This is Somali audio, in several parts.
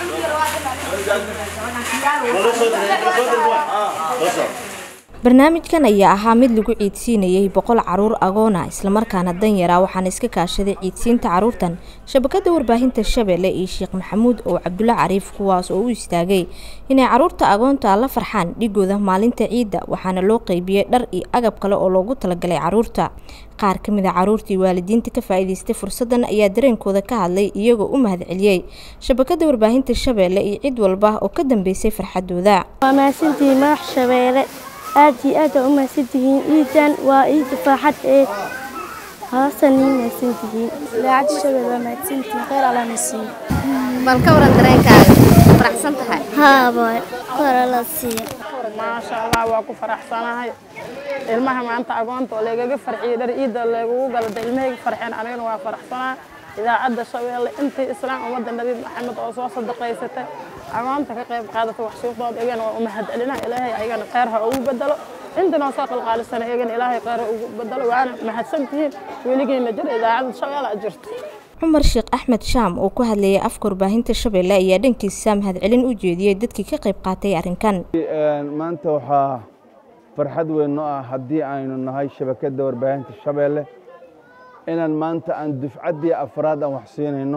barnaamijkan ayaa ahaa mid lagu ciidsiinayay boqol caruur agoona islamarkaana danyara waxaana iska kaashaday ciidsiinta caruurtan shabakada warbaahinta shabeelle iyo sheekh maxamuud oo cabdulle cariif kuwaas oo u istaagay inay caruurta agoonta la farxaan dhigooda maalinta ciidda waxaana loo qeybiyey dhar iyo agab kale oo loogu talagalay caruurta qaar ka mid a caruurtii waalidiinta ka faa'iidaystay fursaddan ayaa dareenkooda ka hadlay iyagoo u mahadceliyey shabakada warbaahinta shabeelle iyo cid walba oo ka dambeysay farxadooda waa mahadsantihiin madax shabeelle aad iyo aad aa u mahadsantihiin ciidan waa ciida farxad ee haasan ii mahadsantihiin idaacadda shabeelle waa mahadsantihiin khayr alla na siiyo bal ka waran dareenkaaga faraxsan tahay haa boy khayr alla siiyo maasha allah waa ku faraxsanahay ilmaha maanta agoonta oo leegaga farxiyey dhar ciidda leegugu galada ilmahayga farxeen anigana waa faraxsanaa idaacadda shabeelle intii islaam ummadda nabi maxamed oo soo sadaqaysatay agoonta ka qayb qaadata wax suuqdooda iyagana waa u mahadcelina ilaahay ayagana kheyr ha ugu bedelo intanoo soo qalqaalisana iyagana ilaahay kheyr ha ugu bedelo waana mahadsantihiin weligiina jir idaacadda shabeelle a jirto cumar sheekh axmed shaam oo ku hadlayay afka warbaahinta shabeelle ayaa dhankiisa mahadcelin u jeediyey dadkii ka qayb qaatay arrinkan maanta waxaa farxad weyn noo ah haddii aynu nahay shabakadda warbaahinta shabeelle inaan maanta aan dufcaddii afraad aan wax siinayno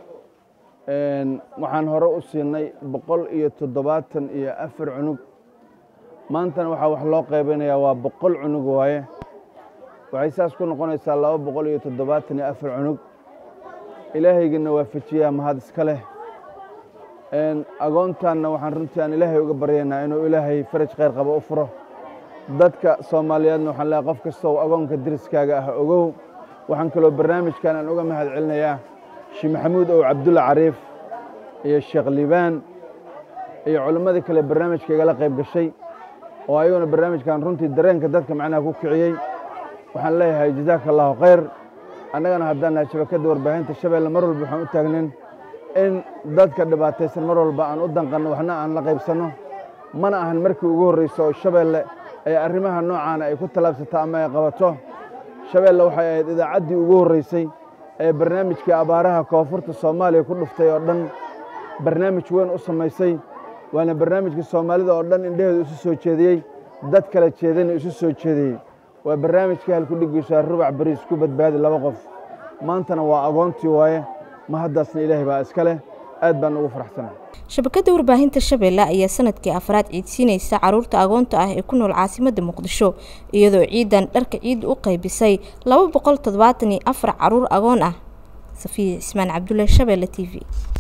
waxaan hore u siinay boqol iyo toddobaatan iyo afar cunug maantana waxaa wax loo qaybinayaa waa boqol cunug waaye waxay saas ku noqonaysaa laba boqol iyo toddobaatan iyo afar cunug ilaahaygana waafajiyaa mahad iska leh agoontaanna waxaan runtii aan ilaahay uga baryaynaa inuu ilaahay faraj khayr qabo u furo dadka soomaaliyeedna waxaan leehay qof kasta oo agoonka deriskaaga ah ogow waxaan kaloo barnaamijkan aan uga mahad celinayaa sheekh maxamuud ow cabdulla cariif iyo sheekh liibaan iyo culimmadii kale barnaamijka igala qayb gashay oo ayaguna barnaamijkan runtii dareenka dadka macnaha ku kiciyey waxaan leeyahay jazaaka allahu khayr annagana haddaan nahay shabakadda warbaahinta shabeelle mar walba waxaan u taagnin in dadka dhibaataysan mar walba aan u danqanno waxna aan la qaybsanno mana ahan markii ugu horreyso oo shabeelle ay arrimaha noocaana ay ku tallaabsato ama ay qabato shabeelle waxay ahayd idaacaddii ugu horreysay ee barnaamijkii abaaraha koonfurta soomaaliya ku dhuftay oo dhan barnaamij weyn u samaysay waana barnaamijkii soomaalida oo dhan indhaheedu isu soo jeediyey dad kala jeedana isu soo jeediyey waa barnaamijkii halkudhigiisa rubac bariis ku badbaadi laba qof maantana waa agoontii waaye ma haddaasna ilaahay baa iska leh aad baan ugu faraxsanahay shabakada warbaahinta shabeelle ayaa sanadkii afraad ciidsiinaysa caruurta agoonta ah ee ku nool caasimadda muqdisho iyadoo ciidan dharka ciidda u qaybisay laba boqol toddobaatan iyo afar caruur agoon ah safiya cismaan cabdulle shabeelle t v